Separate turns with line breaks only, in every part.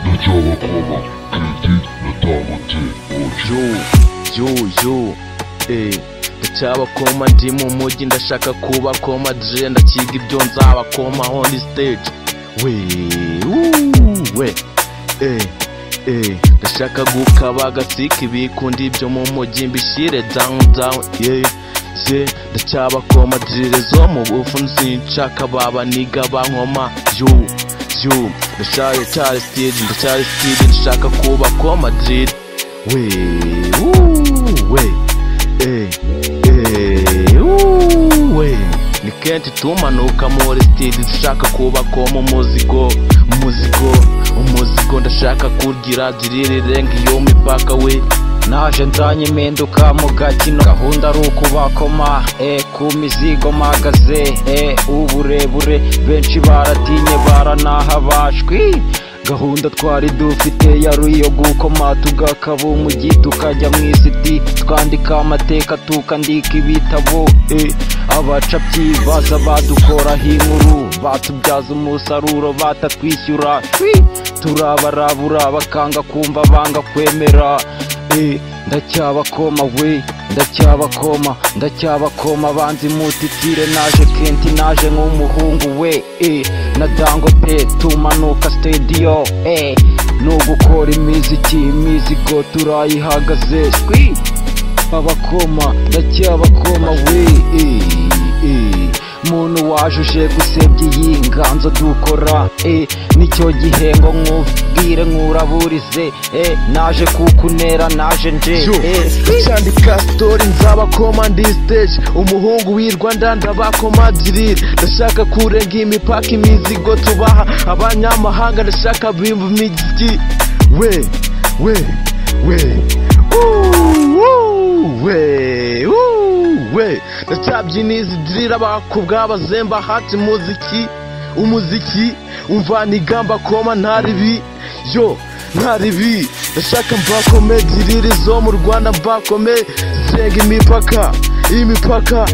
by'abakoma Kedi natahutse ojo
yu yu eh ndacyabakoma ndi mu mujyi ndashaka kuba koma je ndakiga ibyo nzabakoma on stage we wuu, we eh eh ndashaka gukaba agasika ibikundi byo mu mujyi mbishyire down down yeah je ndacyabakoma jire zo mu bufu nsinshaka babaniga bankoma yu yu ndashaye cyari stage ndacyari stage ndashaka kuba koma jire we wuu, we Eh, eh, uh, we. ni kenshi tumanuka muri sitedi dushaka kubakoma umuzigo umuzigo umuzigo ndashaka kugira girire irenga iyo mipaka we
naje nzanye impinduka mu gakino gahunda ari ukubakoma e ku mizigo mpagaze e uburebure benshi baratinye baranahabashwi gahunda twari dufite yari iyo gukoma tugakaba umujyi tukajya mu isiti twandika amateka tukandika ibitabo e abacapyi baza badukoraho inkuru batubyaza umusaruro batatwishyura shwi turabarabura bakanga kumva banga kwemera Eh, ndacyabakoma we ndacyabakoma ndacyabakoma abanzi mutitire naje kenti naje nk'umuhungu we eh, na dangote tumanuka stadiyo eh, no gukora imiziki imizigo turayihagaze swi abakoma ndacyabakoma we eh, eh. muntu wajuje gusebya iyi nganzo dukora eh, nicyo gihembo nkubwire nkuraburize eh, naje kukunera naje nje
Yo,
eh,
Ndacandika story nzabakoma ndi stage umuhungu wirwa ndandabakoma dirire ndashaka kurenga imipaka imizigo tubaha abanyamahanga ndashaka bimva imiziki we we we Woo, woo, we woo, we ndacabyiniza dirire abakobwa bazemba hati muziki umuziki umvana igamba koma ntaribi yo ntaribi ndashaka mbakome dirire zo mu rwanda mbakome zirenga imipaka imipaka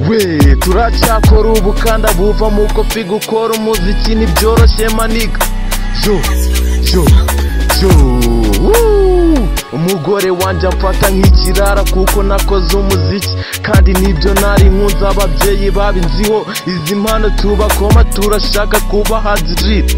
we turacyakora ubukanda buva mu kofi gukora umuziki ntibyoroshye maniga yo yo yo woo. umugore wanjye amfata nk'ikirara kuko nakoze umuziki kandi nibyo nari nkunze ababyeyi babinziho izi mpano tubakoma turashaka kuba hadirire